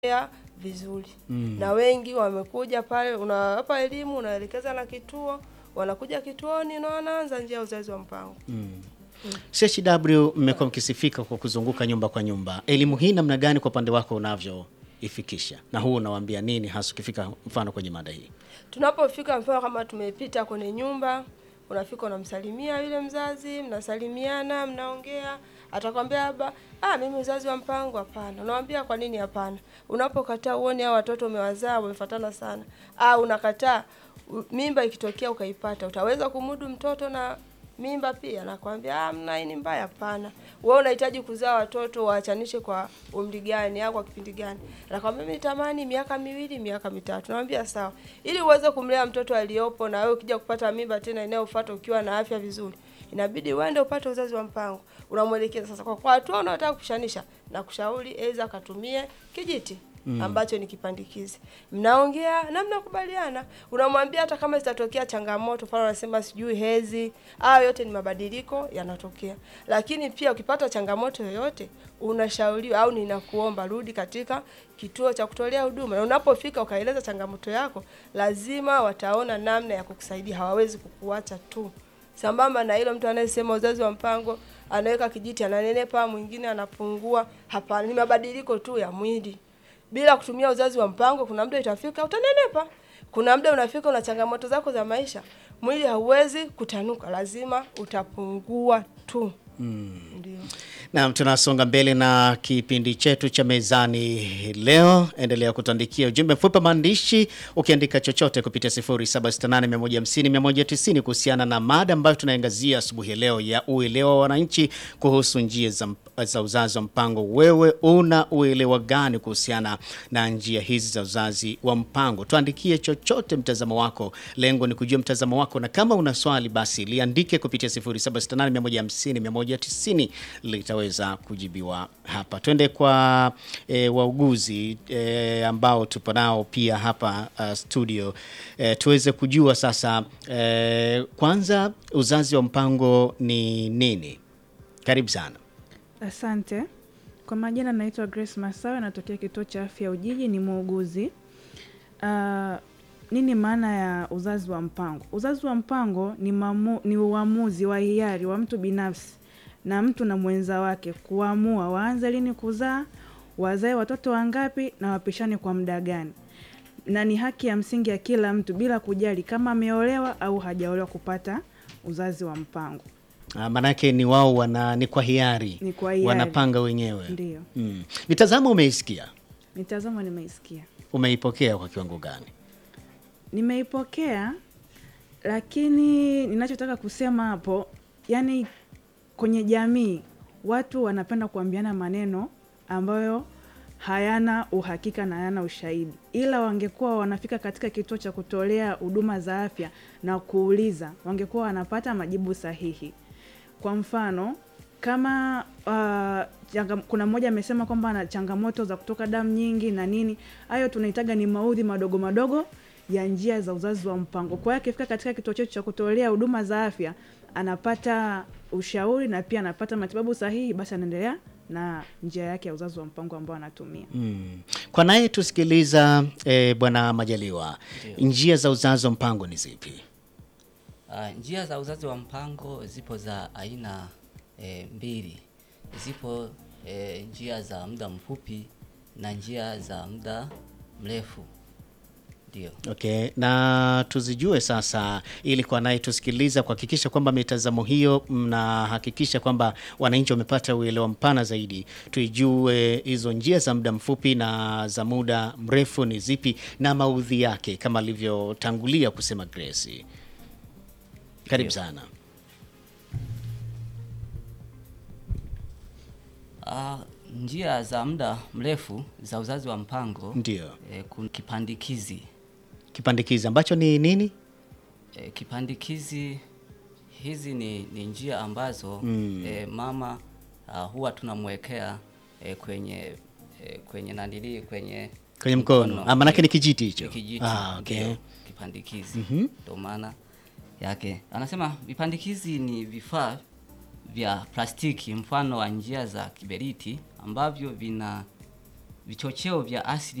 ya vizuri na wengi wamekuja pale, unawapa elimu, unaelekeza na kituo, wanakuja kituoni na wanaanza njia ya uzazi wa mpango. CHW mmekuwa mkisifika kwa kuzunguka nyumba kwa nyumba. Elimu hii namna gani kwa upande wako unavyoifikisha, na huu unawaambia nini hasa ukifika mfano kwenye mada hii? Tunapofika mfano kama tumepita kwenye nyumba, unafika unamsalimia yule mzazi, mnasalimiana, mnaongea, atakwambia labda ah, mimi uzazi wa mpango hapana. Unamwambia kwa nini hapana? Unapokataa uone hao watoto umewazaa wamefuatana sana, au unakataa u- mimba ikitokea ukaipata, utaweza kumudu mtoto na mimba pia? Nakwambia ah, mna hii ni mbaya. Hapana, wewe unahitaji kuzaa watoto waachanishe kwa umri gani au kwa kipindi gani? Anakwambia mimi natamani miaka miwili, miaka mitatu. Namwambia sawa, ili uweze kumlea mtoto aliyopo, na wewe ukija kupata mimba tena inayofuata ukiwa na afya vizuri, inabidi uende upate uzazi wa mpango. Unamwelekeza sasa, kwa kwa hatua unayotaka kushanisha, na kushauri aidha akatumie kijiti ambacho ni kipandikizi. Mnaongea na mnakubaliana, unamwambia hata kama zitatokea changamoto, mfano anasema sijui hezi, hayo yote ni mabadiliko yanatokea. Lakini pia ukipata changamoto yoyote, unashauriwa au ninakuomba rudi katika kituo cha kutolea huduma, na unapofika ukaeleza changamoto yako, lazima wataona namna ya kukusaidia, hawawezi kukuacha tu. Sambamba na hilo, mtu anayesema uzazi wa mpango anaweka kijiti, ananenepa, mwingine anapungua. Hapana, ni mabadiliko tu ya mwili. Bila kutumia uzazi wa mpango, kuna muda itafika utanenepa, kuna muda unafika una changamoto zako za maisha, mwili hauwezi kutanuka, lazima utapungua tu. Ndio. Naam, tunasonga mbele na kipindi chetu cha mezani leo. Endelea kutuandikia ujumbe mfupi wa maandishi ukiandika chochote kupitia 0768150190 kuhusiana na mada ambayo tunaangazia asubuhi ya leo ya uelewa wa wananchi kuhusu njia za, mp- za uzazi wa mpango. Wewe una uelewa gani kuhusiana na njia hizi za uzazi wa mpango? Tuandikie chochote, mtazamo wako. Lengo ni kujua mtazamo wako, na kama una swali basi liandike kupitia 0768150190 litaweza kujibiwa hapa. Twende kwa e, wauguzi e, ambao tupo nao pia hapa uh, studio e, tuweze kujua sasa e, kwanza uzazi wa mpango ni nini? Karibu sana. Asante. Kwa majina naitwa Grace Masawe, natokea kituo cha afya Ujiji, ni muuguzi. Uh, nini maana ya uzazi wa mpango? Uzazi wa mpango ni, mamu, ni uamuzi wa hiari wa mtu binafsi na mtu na mwenza wake kuamua waanze lini kuzaa, wazae watoto wangapi na wapishane kwa muda gani, na ni haki ya msingi ya kila mtu bila kujali kama ameolewa au hajaolewa kupata uzazi wa mpango. Ah, Maanake ni wao wana ni kwa hiari, Ni kwa hiari. wanapanga wenyewe. Ndiyo. Mm. Mitazamo umeisikia, Mitazamo nimeisikia. umeipokea kwa kiwango gani? Nimeipokea, lakini ninachotaka kusema hapo, yani kwenye jamii watu wanapenda kuambiana maneno ambayo hayana uhakika na hayana ushahidi, ila wangekuwa wanafika katika kituo cha kutolea huduma za afya na kuuliza, wangekuwa wanapata majibu sahihi. Kwa mfano kama uh, changa, kuna mmoja amesema kwamba ana changamoto za kutoka damu nyingi na nini, hayo tunahitaga ni maudhi madogo madogo ya njia za uzazi wa mpango. Kwa hiyo akifika katika kituo chetu cha kutolea huduma za afya anapata ushauri na pia anapata matibabu sahihi, basi anaendelea na njia yake ya uzazi wa mpango ambao anatumia. Mm. Kwa naye tusikiliza eh, Bwana Majaliwa, njia za uzazi wa mpango ni zipi? Ah, njia za uzazi wa mpango zipo za aina e, mbili. Zipo e, njia za muda mfupi na njia za muda mrefu. Ndio. Okay, na tuzijue sasa, ili kwa naye tusikiliza kuhakikisha kwamba mitazamo hiyo mnahakikisha kwamba wananchi wamepata uelewa mpana zaidi. Tuijue hizo njia za muda mfupi na za muda mrefu ni zipi na maudhi yake, kama alivyotangulia kusema Grace. Karibu Ndio. sana. Ah, njia za muda mrefu za uzazi wa mpango Ndio, e, kuna kipandikizi. kipandikizi ambacho ni nini? E, kipandikizi hizi ni, ni njia ambazo Mm. e, mama ah, huwa tunamwekea e, kwenye e, kwenye nanili kwenye Kwenye mkono. Ah, manake ni kijiti hicho. Ni kijiti. Ah, okay. ndio, kipandikizi Mhm. ndo maana yake. Anasema vipandikizi ni vifaa vya plastiki mfano wa njia za kiberiti ambavyo vina vichocheo vya asili